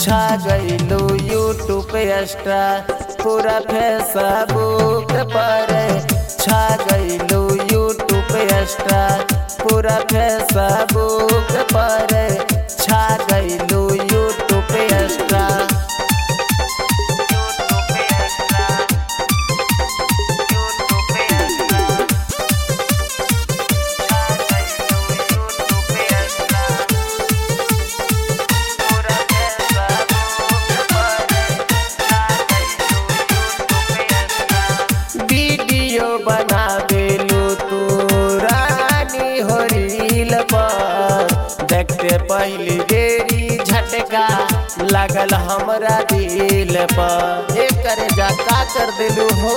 छा गईलू YouTube extra पूरा फेसबुक पर छा गईलू यूट्यूब एक्स्ट्रा पूरा फेसबुक पर छा गईलू यूट्यूब एक्स्ट्रा वीडियो बना देलू तू रानी हो रील पर देखते पहली बेरी झटका लगल हमरा दिल पर एकर जा का कर देलू हो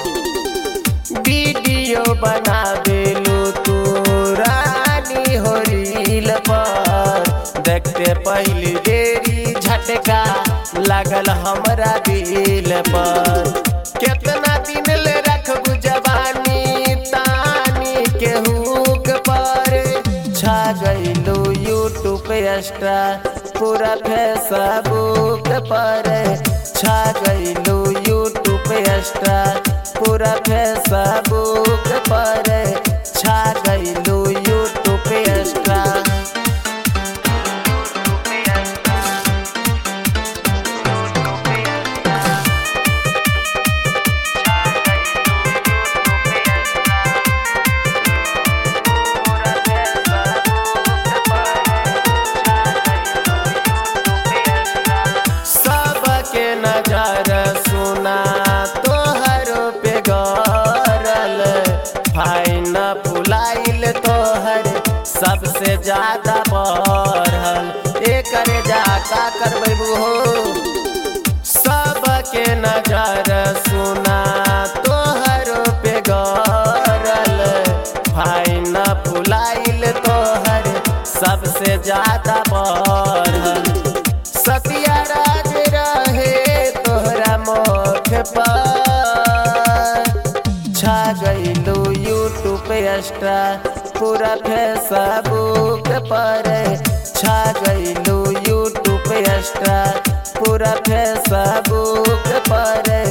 वीडियो बना देलू तू रानी हो रील पर देखते पहली बेरी झटका लगल हमरा दिल पर केतना दिन ले रखबू जवानी तानी के हुक पर छा गईलू यूट्यूब एक्स्ट्रा पूरा फेसबुक पर छा गईलू यूट्यूब एक्स्ट्रा पूरा फेसबुक पर छा गईलू यूट्यूब एक्स्ट्रा सबके नजर सुना तोहर पे गरल फाइन फुलाइल तोहर सबसे ज्यादा बढ़ल एकर जा का करबू हो सबके नजर सुना तोहर पे गरल फाइन फुलाइल तोहर सबसे ज्यादा बढ़ल सतियाराज रहे तोहरा मुख पर छा गईलू यूट्यूब एक्स्ट्रा पूरा फेसबुक पर छा गईलू यूट्यूब एक्स्ट्रा पूरा फेसबुक पर